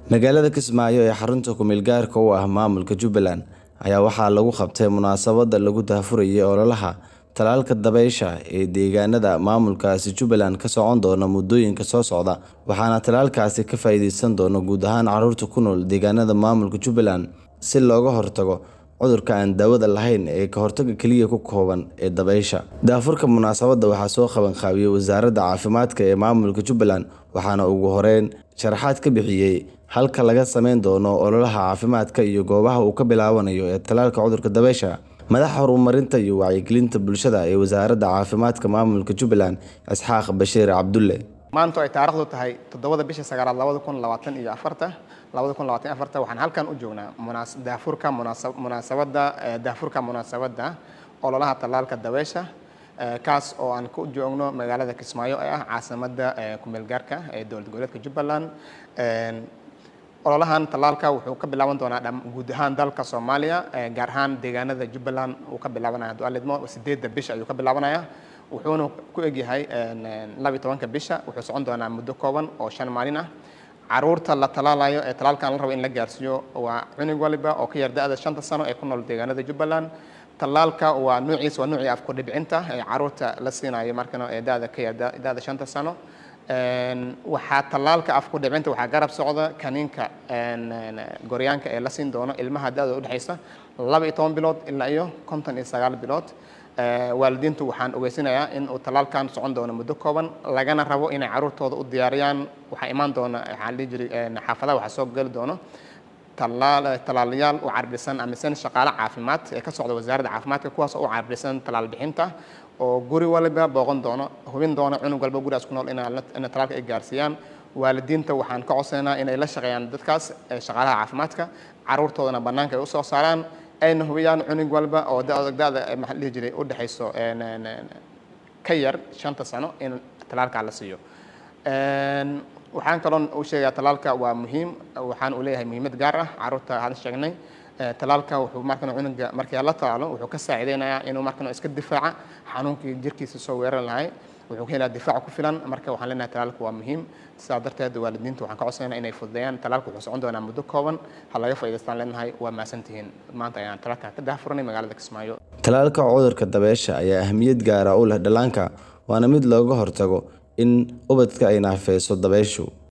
Magaalada Kismaayo ee xarunta ku-meel gaarka u ah maamulka Jubbaland ayaa waxaa lagu qabtay munaasabad lagu daahfurayay ololaha tallaalka dabaysha ee deegaanada maamulkaasi Jubbaland ka socon doona muddooyinka soo socda waxaana tallaalkaasi ka faa'iideysan doona guud ahaan carruurta ku nool deegaanada maamulka Jubbaland si looga hortago cudurka aan daawada lahayn ee ka hortagga kaliya ku kooban ee dabaysha. Daahfurka munaasabadda waxaa soo qaban qaabiyay Wasaaradda Caafimaadka ee maamulka Jubbaland waxaana ugu horeyn sharaxaad ka bixiyay halka laga sameyn doono ololaha caafimaadka iyo goobaha uu ka bilaabanayo ee tallaalka cudurka dabaysha. Madaxa horumarinta iyo wacyigelinta bulshada ee Wasaaradda Caafimaadka Maamulka Jubbaland Isxaaq Bashiir Cabdulle. maanta ay taariikhdu tahay toddobada bisha sagaalaad labada kun labaatan iyo afarta labada kun labaatan iyo afarta waxaan halkan u joognaa munaas daafurka munaasab munaasabadda eh, daafurka munaasabadda ololaha tallaalka dabaysha eh, kaas oo aan ku joogno magaalada Kismaayo ee ah caasimadda eh, ku-meel gaarka ee dowlad goboleedka Jubbaland En, ololahan tallaalka wuxuu ka bilaaban doonaa dham- guud ahaan dalka Soomaaliya eh, gaar ahaan deegaanada Jubbaland uu ka bilaabanaya hadduu alla idmo sideedda bisha ayuu ka bilaabanaya wuxuuna ku egyahay en, en, laba iyo tobanka bisha wuxuu socon doonaa muddo kooban oo shan maalin ah caruurta la talaalayo ee talaalkan la rabo in la gaarsiiyo waa cunug waliba oo ka yar da-da shanta sano ee ku nool deegaanada Jubbaland tallaalka waa nuuciisa waa nuucii afku dhibcinta ee caruurta la siinayo markana ee da-da ka yar da- da-da shanta sano En, waxaa tallaalka afku dhibcinta waxaa garab socda kaniinka en, en, goryaanka ee la siin doono ilmaha da-da u dhexaysa laba iyo toban bilood ilaa iyo konton iyo sagaal bilood Eh, waalidiintu waxaan ogeysinayaa in uu tallaalkan socon doono muddo kooban lagana rabo inay caruurtooda u diyaariyaan waxaa imaan doona waxaa la dhihi jiray en, xaafadaha waxaa soo geli doono tallaal tallaalayaal u carbisan amisan shaqaale caafimaad ee ka socda wasaaradda caafimaadka kuwaas oo u carbisan tallaal bixinta oo guri waliba booqan doono hubin doono cunug walba gurigaas ku nool inaa la- ina tallaalka ay gaarsiiyaan waalidiinta waxaan ka codsaynaa inay la shaqeeyaan dadkaas ee shaqaalaha caafimaadka caruurtoodana bannaanka ay usoo saaraan ayna hubiyaan cunug walba oo da- da-da eh, maxaa la dhihi jiray u dhexayso en- en- en- ka yar shanta sano in tallaalkaa la siiyo En, waxaan kaloon u sheegayaa tallaalka waa muhiim waxaan uu leeyahay muhiimad gaar ah caruurta hadda sheegnay Eh, tallaalka wuxuu markan cunuga markii la tallaalo wuxuu ka saacideynayaa inuu markan iska difaaca xanuunkii jirkiisa soo weerar lahay wuxuu ka helayaa difaac ku filan marka waxaan leenahay tallaalka waa muhiim sidaa darteed waalidiinta waxaan ka codsanayna inay fududeeyaan tallaalka wuxuu socon doonaa muddo kooban ha laga faa'iidaystaan leenahay waa mahadsantihiin maanta ayaan tallaalka ka daahfuranay magaalada Kismaayo Tallaalka cudurka dabaysha ayaa ahmiyad gaar ah u leh dhallaanka waana mid looga hortago in ubadka ay naafeyso dabayshu.